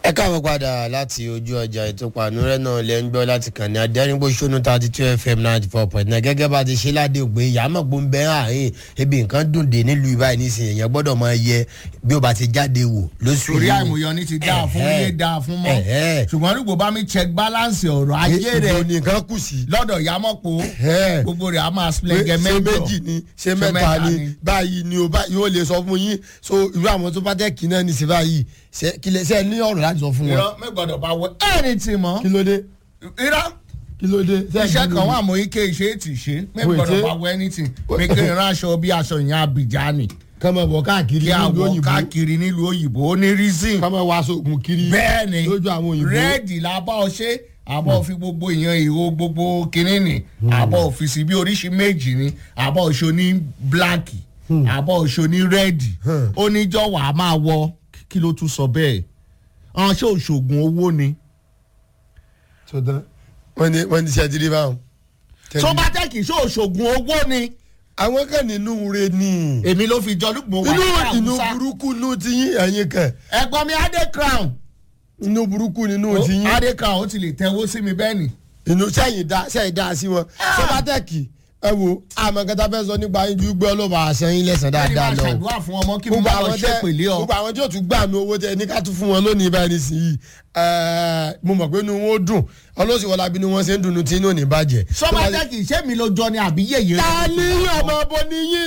ẹ káàbọ̀ padà láti ojú ọjà ètò pànúrẹ́ náà lẹ́ ń gbọ́ láti kàn ní adẹ́rìnpọ̀ṣónú thirty two fm ninety four point nine gẹ́gẹ́ bá a ti ṣe ládé ògbé ìyàmọ̀ gbó ń bẹ́ àárín ebi nǹkan dùn dé nílùú ibà nísìnyí èèyàn gbọ́dọ̀ máa yẹ bí ó bá ti jáde wò lóṣù torí yìí. àìmọye ní ti dáa fún Ẹ̀hẹ́. ilé dáa fún mọ́ Ẹ̀hẹ́. ṣùgbọ́n nígbò bá mi check balance ọ̀rọ̀ ayé ibo rẹ̀ nìkan kù sí. lọ́dọ̀ ìyámọ̀pọ̀ Ẹ̀hẹ́. gbogbo rẹ̀ á máa pé splẹ̀gẹ̀ ṣé mẹ́jọ méjì ni ṣé mẹ́ta ni báyìí ni o báyìí ó lè sọ fún yín so irú àwọn tó bá tẹ̀ kí náà ní sí báyìí ṣé kí lè ṣe ẹ ní ọ̀rọ̀ láti sọ fún wọn. irọ́ mẹ́gbọ́dọ̀ bá wọ anything mọ́ kí ló dé irọ́ kí ló dé. ṣé ẹ iṣẹ́ kí kan ló wà dé? mọ́ ike ìṣe ètì ṣe mẹ́gbọ́dọ̀ ṣe. bá wọ anything mi kí n ránṣọ bí aṣọ ìyẹn abidjan kọ́ mọ̀ bọ̀ káàkiri kí nílùú àwọ̀ òyìnbó káàkiri nílùú òyìnbó ó ní reason kọ́ mọ̀ wá sóògùn kiri bẹ́ẹ̀ ni lójú àwọn òyìnbó. rẹ́ẹ̀dì làbá ọ ṣe àbọ̀ fi gbogbo èèyàn ìhó gbogbo kínní ni àbọ̀ òfìsì bí oríṣi méjì ni àbọ̀ òṣò ní bíláàkì àbọ̀ òṣò ní rẹ́ẹ̀dì ó ní jọ̀wọ́ a máa wọ kí ló tún sọ bẹ́ẹ̀ ọ̀hún ṣé òṣògùn owó ni. sọdán wọ́n ní wọ́n ní sẹ́dírí báwọn. tó bá tẹ́ kì í ṣe òṣògùn owó ni àwọn kan nínú re ni. èmi ló fi jọ lùgbọ̀n wà inú ní inú àwùsá burúkú inú ti yín ẹ̀yin kan ẹ̀gbọ́n mi adé crown inú burúkú nínú ti yín adé crown ó ti lè tẹ́wọ́ sí mi bẹ́ẹ̀ ni. inú sẹ́yìn dá sẹ́yìn dá sí wọn. sọ́bátẹ́kì ẹ wo àmọ́ kẹta fẹ́ sọ nípa yín ju gbé ọlọ́ba àṣẹyìn lẹ́sàn bẹ́ẹ̀ ni dáadáa máa lọ. ṣàdúrà fún ọmọ kí mo gbogbo bá lọ àwọn ṣe tẹ pèlè ọ. gbogbo àwọn tí yóò tún gbà mí owó tẹ ní ká tún fún wọn lónìí báyìí nísìnyí ẹẹ, mo mọ̀ pé inú wọn ó dùn ọlọ́sìn bí ni wọ́n ṣe ń dùnnú tí inú ò ní bàjẹ́. sọ́bátẹ́kì ṣé mi ló jọ ni àbí yèyé rẹ̀? ta ni ọmọ bọ ni yín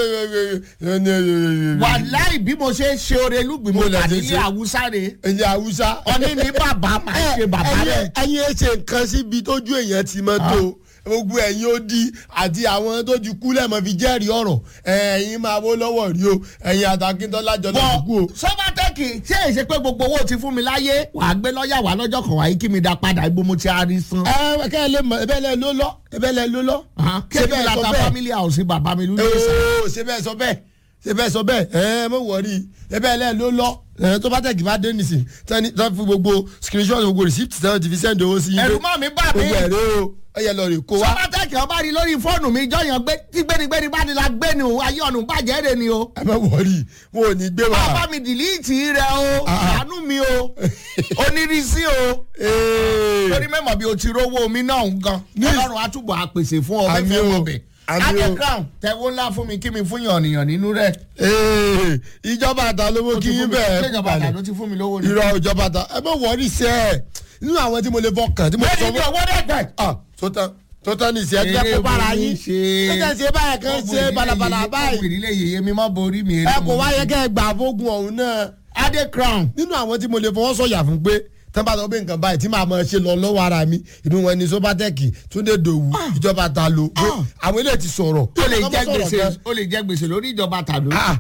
dẹ. wàláì bí mo ṣe ń ṣe oore lùgbìn mo Mo lè wà ti nílé ṣe. àwùsá re ẹ̀yin haúsá. ọní ní bàbá máa ṣe bàbá rẹ. ẹ̀yin ẹ ṣe nǹkan síbi tójú èèyàn ti mọ́ tó gbogbo ẹ̀yin ó di àti àwọn tó ti kú lẹ́mọ̀ fi jẹ́rìí ọ̀rọ̀ ẹ̀yin máa wó lọ́wọ́ rí o ẹ̀yin àtàkìntọ́lá jọ lọ́ọ́ kú o. bọ̀ sọ́bátẹ́kì ṣé èyí ṣe pé gbogbo owó ti fún mi láyé wàá gbé lọ́ọ̀yà wá lọ́jọ́ kan wáyé kí mi dá padà ibo mo ti arí san. ẹ kẹ́ ẹ lè mọ ẹbẹ̀ lẹ ló lọ ẹbẹ̀ lẹ ló lọ. kí mi la ta family house bàbá mi lóye sá. ooo ṣe bẹ́ẹ̀ sọ bẹ́ẹ̀ ṣe bẹ́ẹ̀ sọ bẹ́ẹ̀ ẹ mọ̀ wọ̀rí ẹbẹ̀ lẹ ló lọ ẹ tó bá tẹ̀ kí bá dé nìsín tani tó fi gbogbo screenshot gbogbo receipt tẹ́ ti fi send owó sí yín. ẹ̀rù mọ́ mi bá mi. gbogbo ẹ̀rẹ́ o ẹ yẹ lọ rè kó wa. sọ́bátẹ́kì ọba rí lórí fóònù mi jọyàn gbé tí gbénigbéni bá ní la gbé ni o ayé ọ̀nù bàjẹ́ rè ni o. ẹ má wọrí wọn ò ní gbé wa. bàbá mi dìlíìtì rẹ o Ah. àánú mi o onírísí o. Ee. torí mẹ́mọ̀ bí o ti rówó omi náà ń gan Ní- ọlọ́run àtúbọ̀ àpèsè fún ọ Àmì fẹ́fẹ́ o. mọ̀ bẹ̀. Àmì adé o. crown tẹ̀wó ńlá fún mi kí mi fún yànnìyàn nínú rẹ̀. Ee, ìjọba àtà lówó kí yín bẹ́ẹ̀ ṣèjọba àdá ló ti fún mi lówó ni. irọ́ ìjọba àtà ẹ bá wọrí sẹ́ ẹ̀ nínú àwọn tí mo lè fọkàn tí mo bẹ́ẹ̀ni sọ ní owó dẹ́gbẹ̀. ah tó tán tó tán ní ìsẹ́ ẹgbẹ́ kó bára yín ẹ jẹ́ ṣe báyìí kan ṣe balabala báyìí ìdílé yèyé mi má borí mi. ẹ kò wáyé kẹ́ ẹ gbà fógun ọ̀hún náà adé crown. nínú àwọn tí mo lè fọwọ́ sọ̀yà fún pé tán bá sọ pé nǹkan báyìí tí màá máa ṣe lọ lọ́wọ́ ara mi inú wọn ni sobatẹ́kì túndé dòwú ìjọba ta lo pé àwọn eléyìí ti sọ̀rọ̀ ó lè Kọ́ mọ́ jẹ́ sọ̀rọ̀ gbèsè gan. ó lè jẹ́ gbèsè lórí ìjọba tàdó. Ah,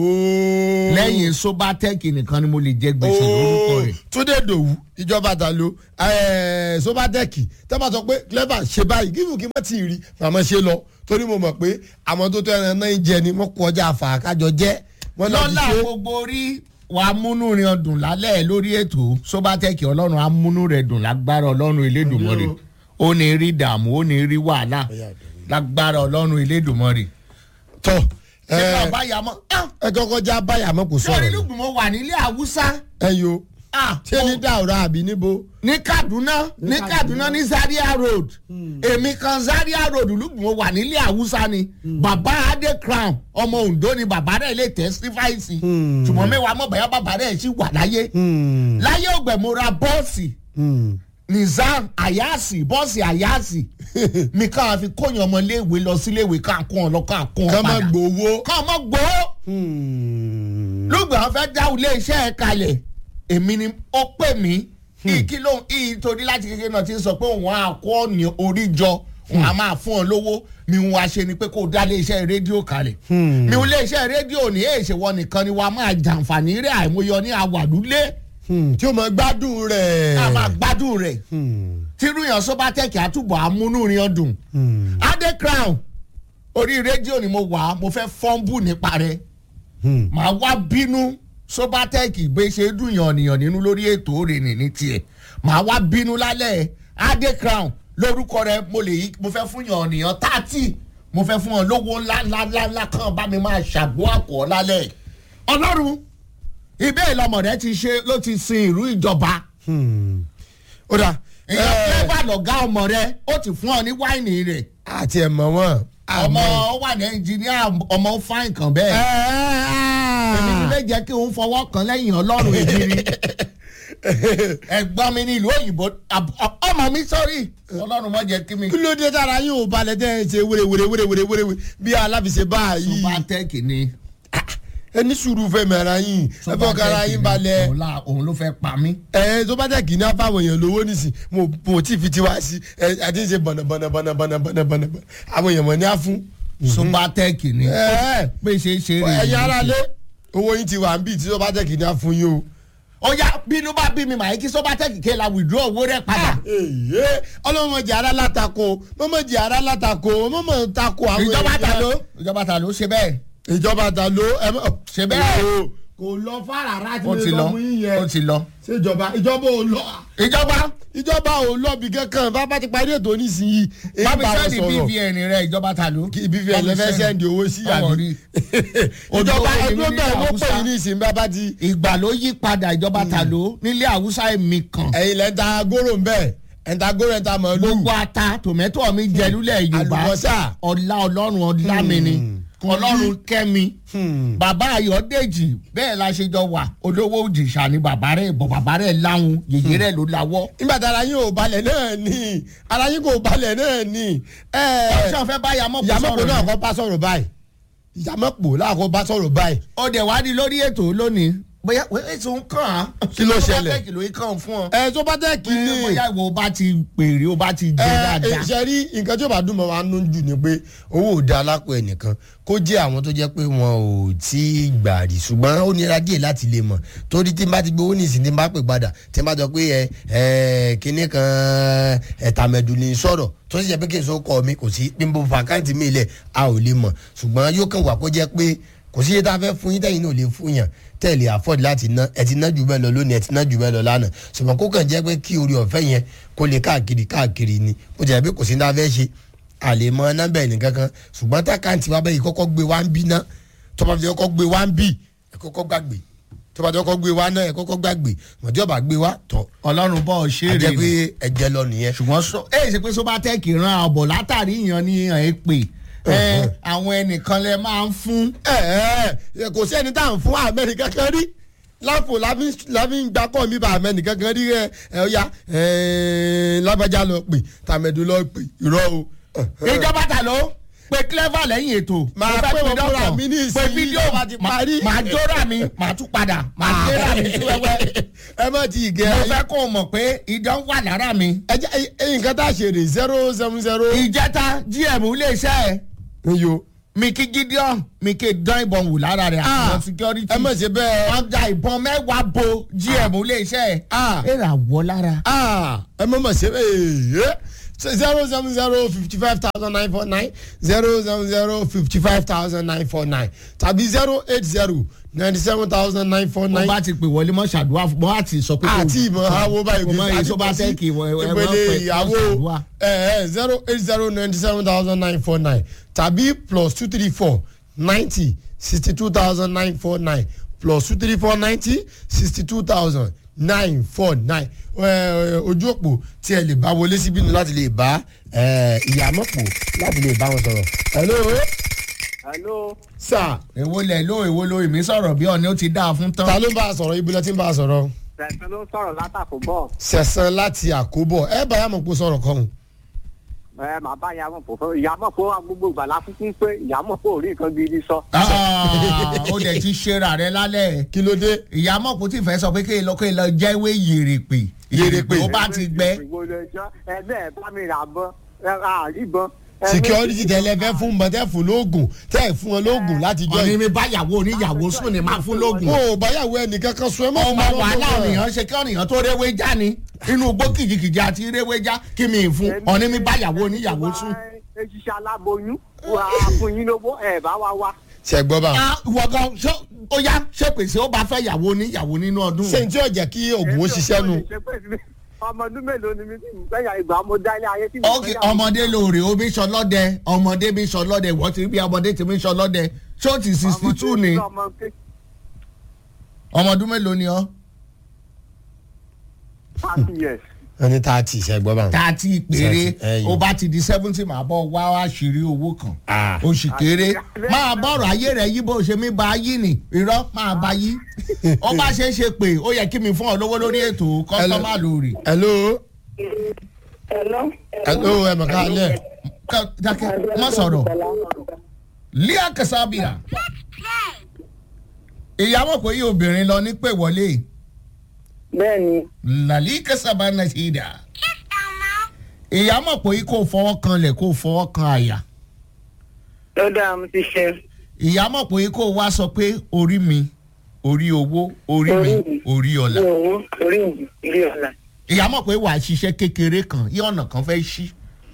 ooo. lẹ́yìn sobatech nìkan ni mo lè jẹ́ gbèsè lórúkọ ooo rẹ̀. túndé dòwú ìjọba ta lo ẹẹ, sobatẹ́kì tẹ́ bá sọ pé clever ṣe báyìí kí kí n má ti rí màmá ṣe lọ torí mo mọ̀ pé àwọn tó tẹ́ ẹran náà ń jẹ ni wọ́n kọjá àfàkájọ jẹ́ wọ́n lọ ti lọ́la ṣe. gbogbo orí wa múnú rin ọdún lálẹ́ lórí ètò sobatech ọlọ́run á múnú rẹ̀ dùn lágbára ọlọ́run elédùnmọ́rè ó ní rí dààmú ó ní rí wàhálà lágbára ọlọ́run elédùnmọ́rè. tọ́ ṣé ẹ ká bá yà mọ́ ẹ kọ́kọ́ já báyà mọ́ kò sórí sọ̀rọ̀ lùgbùn mo wà nílé haúsá ẹ yo ṣé ní dàrú àbí níbo. ní kaduna ní kaduna ní zaria road èmi kan zaria road lùgbùn mo wà nílé haúsá ni bàbá adé crown ọmọ ondo ni bàbá rẹ̀ lè testify sí ṣùgbọ́n mẹ́wàá mọ̀ bẹ́ẹ̀ bàbá rẹ̀ ṣì wà láyé láyé ògbẹ́ mo ra bọ́ọ̀sì nizam ayasi bọ́ọ̀sì ayasi mi kàn fi kóyàn ọmọ iléèwé lọ síléèwé kàn kún ọ lọ kàn kún ọ ká má padà gbowó. kàn mọ́ gbowó lùgbà wọn fẹ́ dá ilé iṣẹ́ ẹ̀ kalẹ̀ èmi ni ó pè mí kí ló ń torí láti kékeré náà ti ń sọ pé òun á kó ọ̀nì orí jọ òun á máa fún ọ lówó mi ń wá ṣe ni pé kó o dá ilé iṣẹ́ rédíò kalẹ̀ mi ò ilé iṣẹ́ rédíò ní èyí ṣe wọ nìkan ni wàá máa jàǹfààní rẹ̀ àìmọye ní àwàdúlé Hmm, tí o mọ gbádùn rẹ̀. a máa gbádùn rẹ̀ tírú yàn sọ́bátẹ́kì àtúbọ̀ amúnúrin ọdún adé crown orí rédíò ni mo wà mo fẹ́ fọ́nbù nípa rẹ̀ màá wá bínú sọ́bátẹ́kì gbé ṣe dùn yànnìyàn nínú lórí ètò òrìnnì ní tiẹ̀ màá wá bínú lálẹ́ adé crown lórúkọ rẹ̀ mo lè yí mo fẹ́ fún yànnìyàn tààtì mo fẹ́ fún ọ lówó ńlá ńlá ńlá ńlá kan bá mi máa ṣàgbó àpò lálẹ́ ọlọ́run ibẹ̀ ìlọmọ rẹ ti ṣe ló ti sin ìlú ìjọba Hmm. ó dà èèyàn flavour lọ̀gá ọmọ rẹ ó ti fún ọ ní wáìnì rẹ̀ àti ẹ̀ mọ̀ wọ́n. ọmọ ó wà ní ẹnjìníà ọmọ ó fáìn kan bẹ́ẹ̀ èmi nílé jẹ́ kí òun fọwọ́ kan lẹ́yìn ọlọ́run ìjírí ẹ̀gbọ́n mi ní ìlú òyìnbó àb- ọmọ mi sọ́rí ọlọ́run mọ̀ jẹ́ kí mi. kí ló dé tára yín ò balẹ̀ tẹ́ ẹ ṣe wéré wéré wéré wéré wéré wéré bí aláfiṣe báyìí. subatec ni ẹ ní sùúrù fẹ́ mẹ́ra yín ẹ fọ́ kára yín balẹ̀. òun la- òun ló fẹ́ pa mí. ẹ tó bá tẹ̀ kí ní afáwọn èèyàn lówó nísìn mo mo tí fi tiwa sí ẹ àti ṣe bọ̀nà bọ̀nà bọ̀nà bọ̀nà bọ̀nà bọ̀nà àwọn èèyàn mọ̀ ní á fún. subatec ni ẹ pé ṣe é ṣe rè ẹ̀yin ara lé owó yín ti wà ń bì tí tó bá tẹ̀ kí ní á fún yín o. ó yá bínú bá bí mi màá kí subatec ké la withdraw owó rẹ̀ padà. èyí ọlọ́mọdé ara látakò mọ́mọ́dé ara látakò mọ́mọ́ takò àwọn ìjọba ta èèyàn. ló ìjọba ta ló ṣe bẹ́ẹ̀. ìjọba ta ló ẹ mọ. Ṣe bẹ́ẹ̀. o, kò lọ fara rà tí ó mo ti lọ lọ mú yín yẹn. ó ti lọ. ṣé ìjọba ìjọba ò lọ. ìjọba ìjọba ò lọ bí kankan bá bá ti parí ètò nísìnyí. èyí bámi bá wọn sẹ́ni sọ̀rọ̀. bvn rẹ̀ ìjọba ta ló. kí ibi fi ẹ̀lẹ́ fẹ́ sẹ́ndì owó sí Ọmọ àbí. rí. ìjọba Olówó ni ẹgbẹ́ mí ní bẹ́ẹ̀ ló pè Haúsá. yín ní ìsìn bá bá ti. ìgbà ló yí padà ìjọba ta ló nílé àwùsá èmi kan. ẹ̀yin lẹ́ ń ta góró ń bẹ̀ ẹ̀ ń ta góró ẹ̀ ń ta màálù. gbogbo ata tòmẹ́tò mi jẹ lulẹ̀ yorùbá Àlùbọ́sà. ọlá ọlọ́run ọlá mi ni ọlọ́run kẹ́mi Hmm. bàbá ayọ̀dèjì bẹ́ẹ̀ la ṣe jọ wà olówó òjìṣà ni bàbá rẹ̀ bọ̀ bàbá rẹ̀ láwọn yèyé rẹ̀ ló lawọ́. nígbà tí ara yín ò balẹ̀ náà ni ara yín kò balẹ̀ náà ni. ẹ ṣé o fẹ́ bá yamọ́ kó ìyàmọ̀pọ̀ sọ̀rọ̀ náà ni? kọ́ bá sọ̀rọ̀ báyìí ìyàmọ̀pọ̀ náà kọ́ bá sọ̀rọ̀ báyìí. ó dẹ̀ wá di lórí ètò lónìí bóyá ètò ń kàn án. Kí ló ṣẹlẹ̀? ṣé ló ń kàn fún ọ. ẹ tó bá tẹ̀ kí ni bóyá ìwọ o bá ti pèrè o bá ti jẹ ẹ dáadáa. ṣe rí nǹkan tí ó bá dùn mọ́ wa nú jù ni pé owó ò da alápò ẹnìkan kó jẹ́ àwọn tó jẹ́ pé wọn ò tí ì gbà rí ṣùgbọ́n ó nira díẹ̀ láti lè mọ̀ torí tí n bá ti gbowó nìsín tí n bá pè padà tí n bá sọ pé ẹ ẹ kinní kan ẹ̀tàmẹ̀dù ní sọ̀rọ̀ tó sì jẹ́ pé kí n so kọ́ mi kò sí bí n bó fa káǹtì mi lẹ̀ a ò lè mọ̀ ṣùgbọ́n yóò kàn wá kó jẹ́ pé kò sí iye tá a fẹ́ fún yín tẹ̀yìn náà ò lè fún yàn tẹ̀lé afford láti ná ẹ ti ná jù bẹ́ẹ̀ lọ lónìí ẹ ti ná jù bẹ́ẹ̀ lọ lánàá ṣùgbọ́n kó kàn jẹ́ pé kí orí ọ̀fẹ́ yẹn kó lè káàkiri káàkiri ni ó jẹ́ pé kò sí ní ta fẹ́ ṣe àlè mọ nọ́mbà ẹnì kankan ṣùgbọ́n tákàǹtì wa bẹ́ẹ̀ kọ́kọ́ gbé wá ń bí ná tó bá fi kọ́kọ́ gbé wá ń bí ẹ kọ́kọ́ gbàgbé tó bá fi kọ́kọ́ gbé wá náà ẹ kọ́kọ́ gbàgbé mọ̀tí ọba gbé wá tọ̀ ọlọ́run bọ́ ọ ṣe á é jẹ́ rè pé ni ẹ̀jẹ̀ lọ nìyẹn ṣùgbọ́n sọ ẹ ṣe pé sọ́bátẹ́ẹ̀kì ran ọ̀bọ̀ látàrí ìyàn ní ìyàn ẹ pè ẹ àwọn ẹnìkan lẹ máa ń fún. ẹ ẹ kò sí ẹni tá à ń fún àmẹ́ni kankan rí láfò láfi ń gbà kọ́ mi bá àmẹ́ni kankan rí ẹ ẹ ọ̀ya ẹ lábàjá lọ pè tàmẹ̀dù lọ pè irọ́ o. ìjọba ta ló pe clever lẹ́yìn ètò. Màá Mo fẹ́ pè wọ́n dọ́kọ̀. fúnra mi ní ìsinyìí, pe fídíò tó bá ti ma- parí. màá jóra mi màá tún padà màá jóra mi sí wẹ́wẹ́. ẹ má ti gẹ mo fẹ́ kó o mọ̀ pé idán wà lára mi. ẹ jẹ́ ẹ nǹkan tá a ṣe rè zero seven zero. ìjẹta gm iléeṣẹ́ ẹ̀ iyo. mi kí gideon mi kí dán ìbọn wù lára rẹ̀ àwọn security. ẹ má ṣe bẹ́ẹ̀. wọ́n da ìbọn mẹ́wàá bo gm iléeṣẹ́ ẹ̀. Ah. ẹ rà wọ́ lára. Ah, ẹ má má ṣe bẹ́ẹ̀. zero seven zero fifty five thousand nine four nine zero seven zero fifty five thousand nine four nine tàbí zero eight zero ninety seven thousand nine four wọ́n nine. bá ti pè wọlé mọ́ ṣàdúrà fún wọ́n á ti sọ pé kò àti ìmọ̀ awo báyìí kò mọ èyí tó bá tẹ́ kí wọ́n wọ́n ìpele pẹ̀ ìyàwó ṣàdúrà. zero eight zero ninety seven thousand nine four nine tàbí plus two three four ninety sixty two thousand nine four nine plus two three four ninety sixty two thousand nine four nine ojú òpó tí ẹ lè bá wọlé síbí nu láti lè bá ìyàmọ̀pọ̀ láti lè bá wọn sọ̀rọ̀. hello Hello. sir èwo lẹ̀ ló èwo ló èmi sọ̀rọ̀ bí ọ̀ni ó ti dáa fún tán. ta ló ń bá a sọ̀rọ̀ ibi lẹ́ ti ń bá a sọ̀rọ̀ Tẹ̀sán ló ń sọ̀rọ̀ látàkùn bọ̀. sẹ̀sán láti àkóbọ̀ ẹ bá yàmọ̀pọ̀ sọ̀rọ̀ kan Ẹ màá bá ìyàmọ̀ pò fún ìyàmọ̀ pò wà gbogbo ìgbà láfikún pé ìyàmọ̀ pò rí nǹkan gidi sọ. Ah, ó dẹ̀ ti ṣera rẹ lálẹ́ kí ló dé. ìyá mọ̀ kò tí ì fẹ́ sọ pé kéèyàn lọ kéèyàn lọ jẹ́wé yèrèpè Yèrèpè. ó bá ti gbẹ. Ẹ bẹ́ẹ̀ bá mi rà bọ́ ẹ ra àríbọn. security tẹlẹ fẹ fún mọ tẹ fún lóògùn tẹ fún ọ lóògùn láti jọ ọ̀nì yìí. mi báyàwó oníyàwó sùn ni máa fún lóògùn. wọn ò báyàwó ẹnìkan kan sún ẹ mọ. ọmọ wàhálà ọ̀nìyàn ṣe kí ọ̀nìyàn tó réwé já ni inú igbó kìjìkìjì àti réwé já kí mi ì fún ọ̀nì mi báyàwó oníyàwó sùn. Eṣiṣẹ́ aláboyún wà á fún yín lówó ẹ̀ bá wa wá. ṣe gbọ́ bá. Ah, ìwọ gan ṣé ó yá ṣé pèsè ó bá fẹ́ yàwó oníyàwó nínú ọdún. ṣé n tí ò jẹ́ kí oògùn ó ṣiṣẹ́ nu. Ọmọ ọdún mélòó ni mi tí mo fẹ́ yà ìgbà mo dá ilé ayé tí mo ok fẹ́ yà. ọmọdé lóore ó bí sọlọ́dẹ ọmọdé bí sọlọ́dẹ wọ́n ti bí ọmọdé ti bí sọlọ́dẹ ṣó ti sixty two ni. ọmọ ọdún mélòó ni ọ. thirty years. wọ́n ní tààtì ìṣẹ́gbọ́n bá wọn. thirty péré Ẹyìn. ó bá ti di seventy máa bọ̀ wá wá ṣírí owó kan Ah. oṣù kéré máa bọ̀rọ̀ ayé rẹ̀ yí bó ṣe mí ba yí ni irọ́ máa ba yí ó bá ṣe é ṣe pé ó yẹ kí mi fún ọ lówó lórí ètò kọ́sọ́mà lórí. hello Hello. hello ẹ mọ̀ ká lẹ̀. Ká- dákẹ́ má sọ̀rọ̀ líà kẹsàbíà ìyàwó kò yí obìnrin lọ ní pé wọlé Bẹ́ẹ̀ni, làlí kẹsàbà náà ṣì dà ìyàwó kò yí kó fọwọ́ kan lẹ̀ kó fọwọ́ kan àyà ó dáa mo ti ṣe. ìyàwó kò yí kó wá sọ pé orí mi orí owó orí mi Orí mi. orí Ní ọ̀la owó orí mi, ilé ọ̀la. ìyàwó pé wàá ṣiṣẹ́ kékeré kan yí ọ̀nà kan fẹ́ ṣí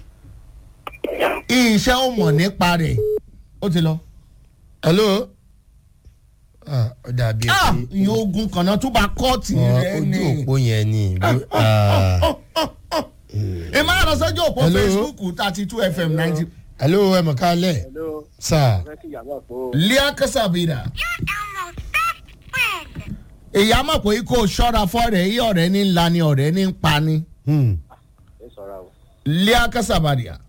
iṣẹ́ ó mọ̀ nípa rẹ̀ ó ti lọ. hello. ah ó dàbí ah ẹ pé ìyẹn ogun kan náà tún bá kọ́ọ̀tì ọ, rẹ ojú ni. òpó yẹn ni. ah. ẹ máa lọ sọ́jọ́ òpó Hello? facebook thirty two fm ninety. hello ẹ mọ̀ ká lẹ̀. hello. sir. fẹ́ kí ìyàwó àpò. lea kasabira. ìyá mọ̀ pé kó o ṣọ́ra fọ́ọ̀rẹ́ yí ọ̀rẹ́ ní ńlá ni ọ̀rẹ́ ní ń pa ni. Hmm. ẹ sọ̀rọ̀ o. lea kasabira.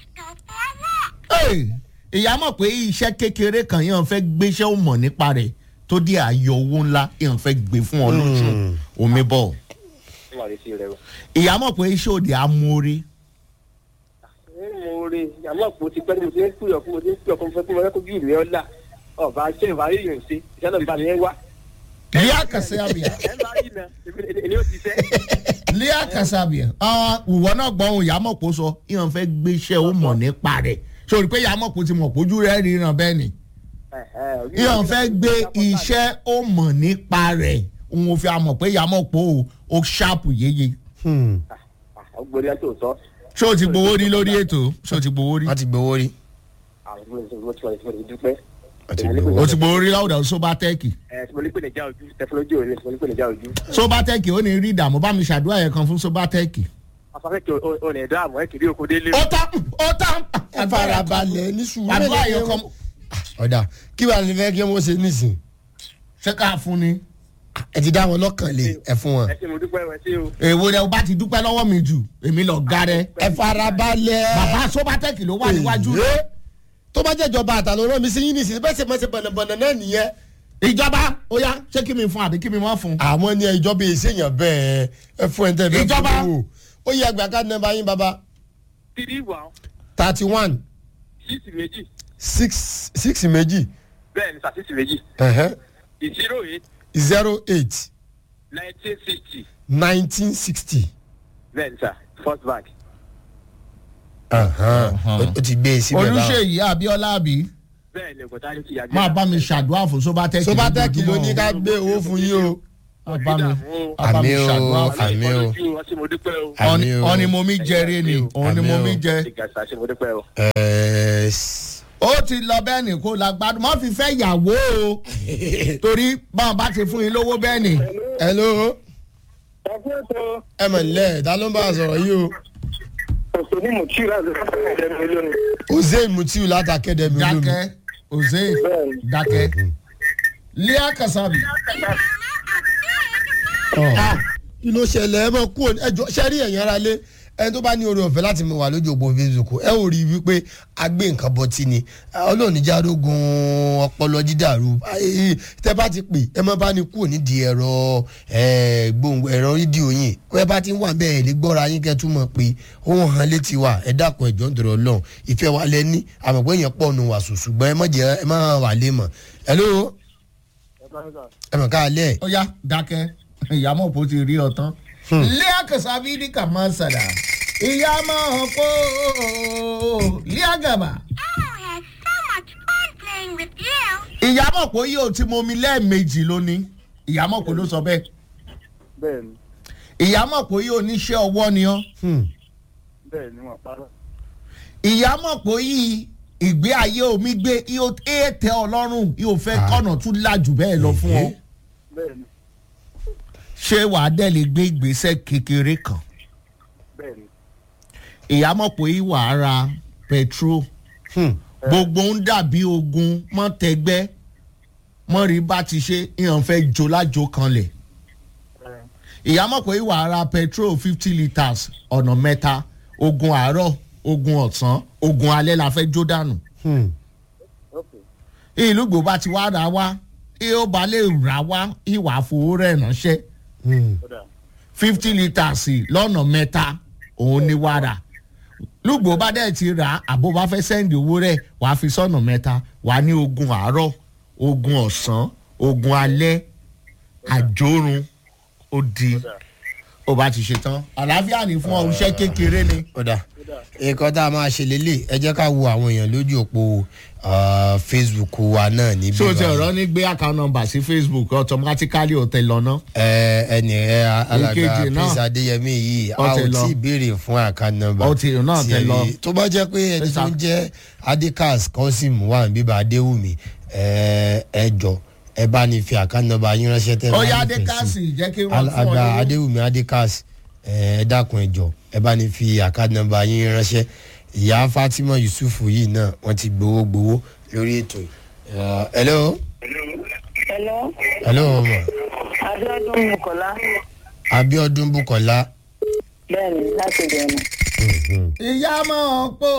Hey, ìyá mọ̀ pé iṣẹ́ kékeré kan yẹn fẹ́ gbéṣẹ́ ò mọ̀ nípa rẹ̀ tó dé àyọ̀ owó ńlá yẹn fẹ́ gbé fún ọ lóṣù omi bọ̀. ó wà létí rẹ o. ìyá mọ̀ pé iṣẹ́ òde amóore. ẹ mo rí ìyàwó àpò ti pẹ́ ní mo ti ń pè ọ́ fún mo ti ń pè ọ́ fún mo fẹ́ kí mo fẹ́ kó bí ìlú ọ̀la ọba ṣé ìwà rí yòó ṣe ìṣẹ́ náà ìbá mi yẹn wá. lea kasabira. ẹ máa rí iná èmi ò ti fẹ́. lea kasabia àwọn ìwọ náà gbọ́ ohun ìyámọ̀pọ̀ sọ ìyàn fẹ́ gbéṣẹ́ ó mọ̀ nípa rẹ̀ sórí pé ìyámọ̀pọ̀ ti mọ̀ pójú rẹ̀ ríran bẹ́ẹ̀ ni ìyàn fẹ́ gbé iṣẹ́ ó mọ̀ nípa rẹ̀ òun ò fi àmọ̀ pé ìyámọ̀pọ̀ o ó ṣáàpù yéye Hmm. ọgbọ́n yẹn tó sọ. ṣé o ti gbowó rí lórí ètò ṣé o ti gbowó rí wọ́n ti gbowó rí. àwọn ọmọ ìṣòro tí wọ́n ti dúpẹ́. wọ́n ti gbowó o rí. ti gbowó rí láwùjọ sóbátẹ́ẹ̀kì ẹ tí mo ní pè ní já ojú tẹkinọ́lọ́jì òní tí mo ní pè ní já ojú. sóbátẹ́ẹ̀kì ó ní rí ìdààmú bá mi ṣàdúrà yẹn kan fún sóbátẹ́ẹ̀kì. afẹ́fẹ́ kí o ní ẹ̀dá àmọ́ ẹ̀ kiri oko délé. ó tán ó tán ẹ farabalẹ̀ ní sùúrù. àdúrà yẹn kan ọ̀dà kí wàá ní fẹ́ kí wọ́n ṣe nísìn. ṣé ká fún ni. ẹ ti dá wọn lọ́kàn lé ẹ fún wọn. ẹ ṣe mo dúpẹ́ ẹ ṣe o. èwo rẹ o bá ti dúpẹ́ lọ́wọ́ mi jù èmi lọ ga rẹ. ẹ farabalẹ̀. bàbá sóbátẹ́ẹ̀kì ló wà níwájú rẹ. Èyí. tó bá jẹ́ ìjọba àtàlọ́ rán mi sí yín nísìn bẹ́ẹ̀ sì mọ̀ sí bọ̀nàbọ̀nà náà nìyẹn. ìjọba ó yá ṣé kí mi fún àbí kí mi má fún. àwọn ní ìjọba èsì èèyàn bẹ́ẹ̀ ẹ fún ẹ tẹ́ bẹ́ẹ̀ Ìjọba. fún owó. ó yẹ àgbà ká nọmba yín baba tìrí ìwà thirty one síìsì méjì six six méjì bẹ́ẹ̀ ni sàṣìṣì méjì ìṣirò eight zero eight nineteen sixty nineteen sixty. bẹ́ẹ̀ ni sà first bank. ó ti gbé e síbẹ̀ báwọn. olùṣèyí abiola àbí bẹ́ẹ̀ ni ògùntà ló ti yàgbé. máa bá mi ṣàdúrà fún sóbátẹ́ẹ̀kì. sobatec ló ní ká gbé owó fún yín o. máa bá mi máa bá Àmì mi o, ṣàdúrà fún. àmì o. ọtí mo dúpẹ́ o. Àmì o. ọ̀ni mo mi jẹrẹ ni òun ni Àmì mo o. mi jẹ. ìgbà ṣe mo dúpẹ́ o. Ẹ̀ẹ́, s- ó ti lọ bẹ́ẹ̀ ni kó la gbádùn má fi fẹ́ yàwó o torí báwọn bá ti fún yín lówó bẹ́ẹ̀ ni. hello ẹ kú ètò ẹ mọ̀ nílẹ̀ ta ló ń bá a sọ̀rọ̀ yìí o. òṣèlú ní mùtí láti fún ẹ̀jẹ̀ mi lónìí. hussein mutiu látàkẹ́dẹ̀ mi olómi. dákẹ́ òzè dákẹ́ lea kasabi. Ah, kí ló ṣẹlẹ̀ ẹ mọ̀ kú ẹjọ́ ṣẹ́rí ẹ̀yìn ara lé ẹni tó bá ní oore ọ̀fẹ́ láti mọ̀ wà lójú òpó facebook ẹ ò rí i wípé a gbé nǹkan bọ́ tí ni ọlọ́ọ̀ni járógun ọpọlọ dídàrú Ayé, tẹ bá ti pè ẹ má bá ní kúrò nídìí ẹ̀rọ eh, gbóhùn ẹ̀rọ rédíò yìí ẹ bá ti ń wà bẹ́ẹ̀ lè gbọ́ra yín kẹ́ tún mọ̀ pé òun hàn létí wa ẹ dákun ẹ̀jọ̀ ń dọ̀rọ̀ lọ́hùn ìfẹ́ wa lẹ ní àmọ̀ pé èèyàn pọ̀ nù wà sùn ṣùgbọ́n ẹ má jẹ́ ẹ má wà lé mọ̀ hello ẹ mọ̀ ká lẹ̀ ó yá dákẹ́ ìyàmọ̀ kò ti rí ọ tán. lea kasabi ní kà máa sàdà ìyàmọ̀ kó lea gàbà. Oh, I had so much fun playing with you. ìyàmọ̀ kò yóò ti mọ omi lẹ́ẹ̀mejì lónìí ìyàmọ̀ kò ló sọ bẹ́ẹ̀ bẹ́ẹ̀ ni ìyàmọ̀ kò yóò níṣẹ́ ọwọ́ ni ọ́ Hmm. bẹ́ẹ̀ ni wọ́n parọ́. ìyàmọ̀ kò yí ìgbé ayé omi gbé yóò tẹ ọlọ́run yóò fẹ́ Ah. kọ́nà tún lájú bẹ́ẹ̀ lọ fún ọ bẹ́ẹ̀ ni ṣé wàá dẹ̀ lè gbé ìgbésẹ̀ kékeré kan bẹ́ẹ̀ ni ìyàmọ̀ kò yí wàá ra petrol Hmm. gbogbo ń dàbí ogun mọ́tẹ́gbẹ́ mọ́rí bá ti ṣe ìyàn fẹ́ jo lájo kanlẹ̀ ìyá mọ̀ pé ìwà ara petrol fifty litres ọ̀nà mẹ́ta ogun àárọ̀ ogun ọ̀sán ogun alẹ́ la fẹ́ jó dànù Hmm. ìlú gbò bá ti wá ra wá ó bá lè rà wá ìwà fowó rẹ̀ ránṣẹ́ Hmm. fifty litres lọ́nà mẹ́ta òun ni wàrà lùgbò bá dẹ̀ ti rà á àbó bá fẹ́ sẹ́ndì owó rẹ̀ wàá fi sọ́nà mẹ́ta wàá ní ogun àárọ̀ ogun ọ̀sán ogun alẹ́ àjórun ó di ó bá ti ṣe tán àlàáfíà ní fún ọ iṣẹ́ kékeré ni. ọ̀dà nǹkan tá a máa ṣe lélẹ̀ ẹ jẹ́ ká wo àwọn èèyàn lójú òpó ah, facebook wa náà níbí ṣé o ti báyìí. ọ̀rọ̀ ní gbé account number sí facebook automatically ó tẹ lọ́nà. ẹ ẹnì ẹ alàgbà Èkejì náà. prince adéyẹmí yìí a Ó ò ti lọ. tí ì béèrè fún àkànnà nọmba Ó ti náà ti lọ. tó bá jẹ́ pé ẹni tó ń jẹ́ adekas kọ́sìm wà ní bíbá adéwùmí ẹ ẹ jọ ẹ bá ní fi àkànnà nọmba yín ránṣẹ́ tẹ́ ó bá yá nífẹ̀ẹ́ sí. adékàsì jẹ́ kí wọ́n fún ọ àgbà lówó. adéwùmí adekas ẹ dákun ẹ jọ ẹ bá ní fi àkànnà nọmba yín ránṣẹ́ ìyá fatima yusuf yìí náà wọ́n ti gbowó gbowó lórí ètò yìí. Ẹ, hello Hello, hello ọmọ Abíọ́dún Bukola. abiodun bukola. Bẹ́ẹ̀ni, láti bẹ̀rẹ̀. Mhm. ìyá mọ̀ pé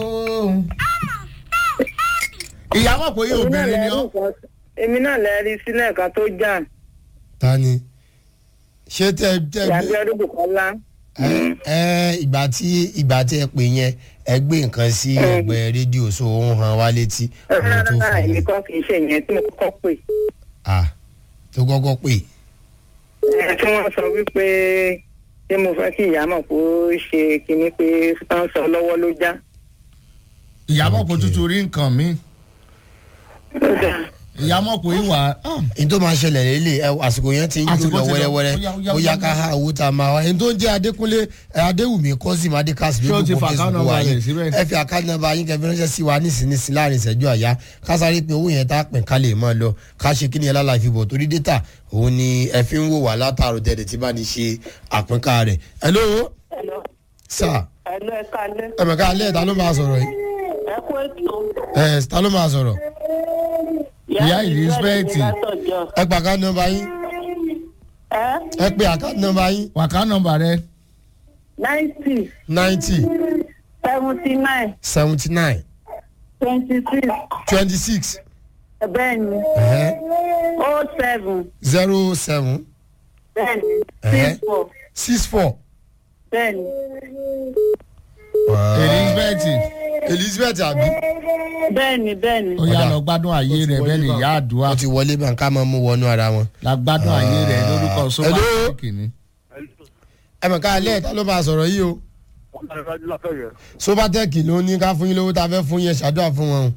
ìyá mọ̀ pé yóò obìnrin ni ọ́. Èmi náà lè rí sílẹ̀ kan tó jà. ta ni ṣé tẹ tẹ Ìyá gbé Abíọ́dún Bukola. ẹ ẹ ìgbà tí ìgbà tí ẹ pè yẹn ẹ gbé nǹkan sí ẹgbẹ rédíò so ó ń han wá létí àwọn tó Rárá, èmi fún kọ́ kì í ṣe ìyẹn tí mo kọ́kọ́ pè. à tó kọ́kọ́ pè Ẹ tí wọ́n sọ wípé ṣé mo fẹ́ kí ìyá mọ̀ kó ṣe kinní pé wọ́n sọ lọ́wọ́ ló já. ìyá mọ̀ pé tuntun rí nǹkan mi Ó dà. ìyá mọ̀ pé ìwà ní tó máa ṣẹlẹ̀ lélẹ̀ ẹ àsìkò yẹn ti ń jó Àsìkò lọ ti lọ. wẹ́rẹ́wẹ́rẹ́ Ó yá, ó yá, ó ó yá yá. ká há owó tá a máa wá ẹni tó ń jẹ́ adékúnlé ẹ, adéwùmí kọ́sìm adékàsí Ṣé o ti lójú fa kó account facebook number wa rẹ̀ yín síbẹ̀? ẹ fi àkáǹtì nọ́mbà yín kẹfì ránṣẹ́ sí wa nísinsìnyí láàrin ìṣẹ́jú àyá ká sáré pé owó yẹn tá a pín ká lè máa lọ ká ṣe kí ni ẹ lálàá fi bọ̀ torí data òun ni ẹ fi ń wò wá látàrò tẹ̀lé tí bá ní ṣe àpínká rẹ̀ hello Hello, sir hello, ẹ kálẹ́. ẹ mẹ̀ká alẹ́ ta ló máa sọ̀rọ̀ yìí Ẹ kú ètò. ẹ ta ló máa sọ̀rọ̀ Ìyá Elizabeth. Látọ̀jọ́. ẹ pa àkáǹtì nọ́mbà yín Ẹ ẹ pe àkáǹtì nọ́mbà yín wàká nọmba rẹ ninety ninety seventy nine seventy nine twenty six twenty six bẹ́ẹ̀ni oh seven zero seven bẹ́ẹ̀ni Ẹ̀hẹ́. six four six four. bẹ́ẹ̀ni elizabeth elizabeth abi bẹ́ẹ̀ni bẹ́ẹ̀ni. ó yá Ọ̀dà. lọ gbádùn ayé rẹ bẹ́ẹ̀ ni ìyá àdúrà wọ́n ti wọlé bá ń ká máa mú wọnú ara wọn. la gbádùn ayé rẹ lórúkọ sọ́wọ́ Hello? kìíní. ẹ mọ̀ ká alẹ́ ta ló máa sọ̀rọ̀ yìí o sobatec ló ní ká fún yín lówó tá a fẹ́ fún yín ẹ ṣàdúrà fún wọn.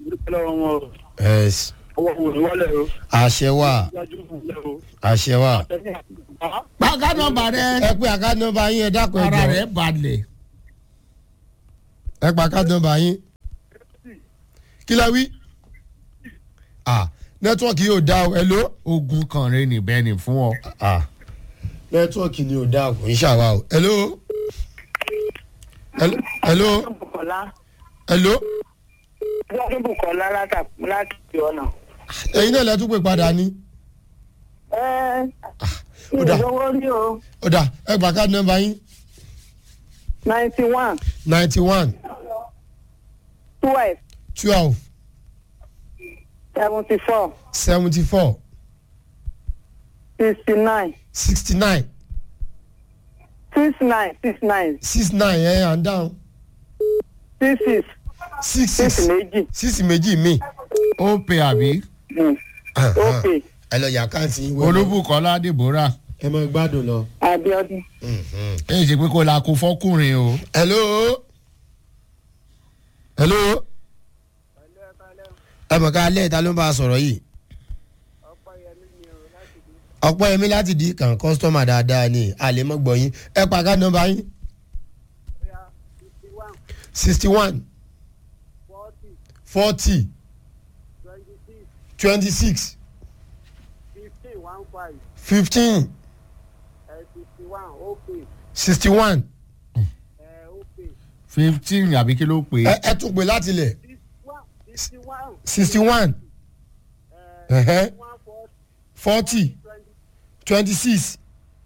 Yes. àṣẹ wà àṣẹ wà. wàká nọmba rẹ ẹ pé àkáǹtì nọ́mbà yín ẹ dákun ẹ ara jọ rẹ balẹ̀ ẹ pa àkáǹtì nọ́mbà yín. kí la wí. ah nẹ́tíwọ́ọ̀kì yóò dá o ẹ ló. ogun kan rẹ níbẹ̀ ni fún ọ. ah nẹ́tíwọ́ọ̀kì ni ò dá o kò ń ṣàwá o ẹ ló. ẹ ló Bukola ẹ ló Abíọ́dún Bukola láta- láti ọ̀nà. ẹ̀yin náà lẹ́tún pè padà ní. ẹ ó dà. ìlówó rí o ó dà ẹ gbà káàdì nọ́mbà yín ninety one ninety one twelve twelve seventy four seventy four sixty nine sixty nine six nine six nine six nine ẹ̀ and down six six six six six méjì. six méjì mi. ó pe àbí Mm. ok ẹ lọ yà káàntì. olúbùkọ́lá deborah ẹ máa gbádùn lọ. Abíọ́dún. èyí ṣe pé kó la kó fọkùnrin o. hello hello ẹ mọ̀ ká alẹ́ ìta ló ń bá a sọ̀rọ̀ yìí. ọ̀pọ̀ yẹmi láti di kàn kọ́sítọ́mà dáadáa ni àlèmọ́gbọ̀ yín ẹ pa ká nọ́mbà yín. sixty one forty twenty six fifteen sixty one fifteen àbí kí ló pè ẹ é. ẹ tún pè láti lẹ̀ sixty one ẹ̀hẹ́ forty twenty six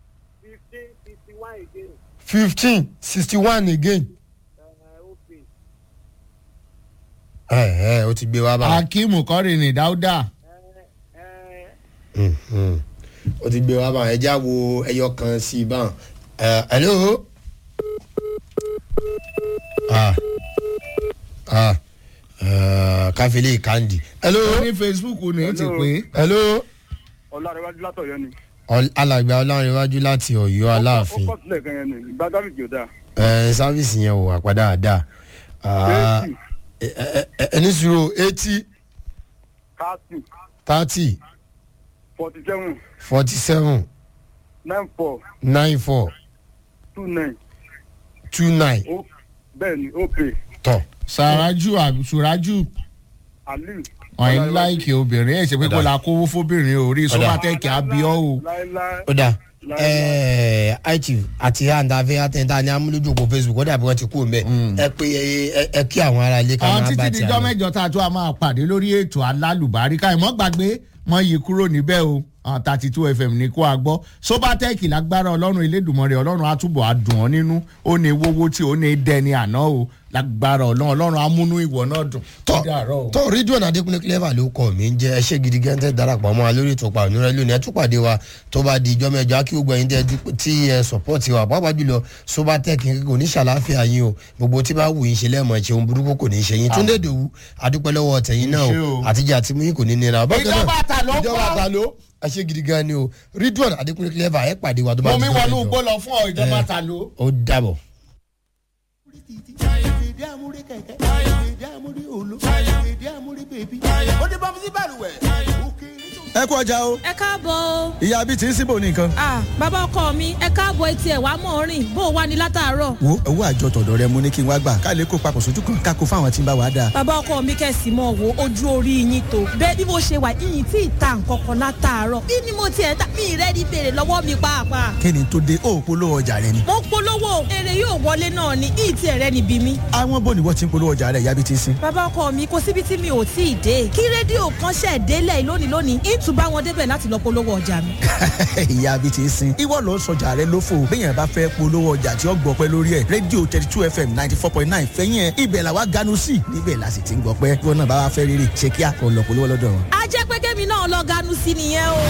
fifteen sixty one again. ẹ ẹ o ti gbé wa bá akeem kọrin dáúdà o ti gbé wa bá ẹ já wo ẹyọ kan sí i bá ẹ hello. ah ah uh, káfílẹ̀ kandi. hello. ní facebook ní ti pé hello. ọ̀làrẹ̀wájú látọ̀yọ́ ni. Ọl- alàgbà ọlọ́rinwájú láti ọ̀yọ́ aláàfin ó kọ́ sílẹ̀ gan yẹn ni ìgbà dábìjì ò dáa. ẹ sáfíìsì yẹn ò wà padà dáa eighty ẹni sùúrù eighty thirty thirty forty seven forty seven nine four nine four two nine two nine ó bẹ́ẹ̀ ni ó pè tọ̀. sàrájù àṣùrájù aliu. wọn ń láìkì obìnrin ẹ̀ ṣe pé kó la kówó fóbìnrin orí sọ́mátẹ́kì abiọ́ o. láéláé ó dáa Láíláí. ẹẹ ichief àti àǹdàfẹ́ àtẹ̀ntà ní amúlójúkọ facebook ó dàbí wọ́n ti kú mẹ́ ẹ pé ẹ- ẹ kí àwọn ará ilé ká àwọn máa bá títí ti dijọ́ àná. mẹ́jọ tá a tún a máa pàdé lórí ètò alálùbáríkà ìmọ̀ gbàgbé mọ́ yìí kúrò níbẹ̀ o thirty two fm ní kó a gbọ́ sobatec lágbára ọlọ́run elédùnmọ́rẹ́ ọlọ́run àtúbọ̀ àdùn ọ́ nínú ó ní wọ́wọ́ tí ó ní dẹni àná o lágbára ọlọ́run ọlọ́run amúnú ìwọ náà dùn. tọ́ Ó dàárọ̀ o. tọ́ rídíò adékúnlé clever ló kọ́ mi ń jẹ́ ẹṣẹ́ gidi gẹ́ńtẹ́ darapọ̀ mọ́ wa lórí ètò pa ònúrẹ́ lónìí ẹ tún pàdé wa tó bá di ìjọ́ mẹ́jọ kí gbogbo ẹ̀yin tẹ́ dúpẹ́- tí ẹ sọ̀pọ́ọ̀tì wa pàápàá jùlọ sobatec kò ní ṣàlàáfíà yín o gbogbo tí bá wù yín ṣe lẹ́mọ̀ ṣe ohun burúkú kò ní ṣe yín túndé dòwú adúpẹ́ lọ́wọ́ tẹ̀yìn náà Ṣé o o. àtijọ́ àti mú yín kò ní nira. Bákan náà, Ìjọba ta ló ìjọba kọ́. ta ló ẹṣẹ́ gidi gan ni o rídíò adékúnlé clever ẹ pàdé wa tó bá mo di mi ìjọ́ wọnú mẹ́jọ. igbó lọ fún ọ ìjọba ta ló. ó dàbọ̀. ẹ kú ọjà o ẹ káàbọ̀ o. ìyá bíi ti ń síbò ní nǹkan. Ah, bàbá ọkọ mi ẹ káàbọ̀ etí ẹ̀ wá mọ̀ rìn bó o wá ní látàárọ̀. wo owó àjọ tọ̀dọ̀ rẹ mo ní kí n wá gbà ká lè kó papọ̀ sójú kan ká kó fáwọn tí ń bá wa dáa. bàbá ọkọ mi kẹ̀sì mọ̀ wo ojú orí yín tó. bẹ́ẹ̀ bí mo ṣe wà yìnyín tí ì ta nǹkan kan látàárọ̀. bí ni mo tiẹ̀ ta mi rẹ́ ní bèrè lọ́wọ́ mi pàápàá. kí ni tó dé ó polówó ọjà rẹ ni. mo polówó èrè yóò wọlé náà ni yìí tiẹ̀ rẹ́ níbi mi. àwọn bò ní wọ́n ti ń polówó ọjà rẹ ìyá bíi ti ń sin. bàbá ọkọ mi kò síbi tí mi ò tí ì dé kí rédíò kan ṣẹ̀ délẹ̀ lónìí lónìí ìtùbá wọn débẹ̀ láti lọ polówó ọjà mi. ìyá bíi ti ń sin. ìwọ ló ń sọjà rẹ lófo béèyàn bá fẹ́ polówó ọjà tí ó gbọ́ pẹ́ lórí ẹ̀ rédíò thirty two fm ninety four point nine fẹ́yìn ẹ̀ ibẹ̀ làwa ganu sí níbẹ̀ la sì ti ń gbọ́ pẹ́ ìwọ náà bá wa fẹ́ rírì ṣe kíá kó lọ polówó lọ́dọ̀ wọn. a jẹ́ pé kémi náà lọ ganu sí nìyẹn o.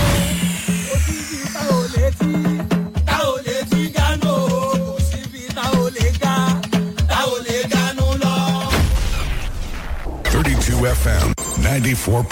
Thirty-two FM, ninety-four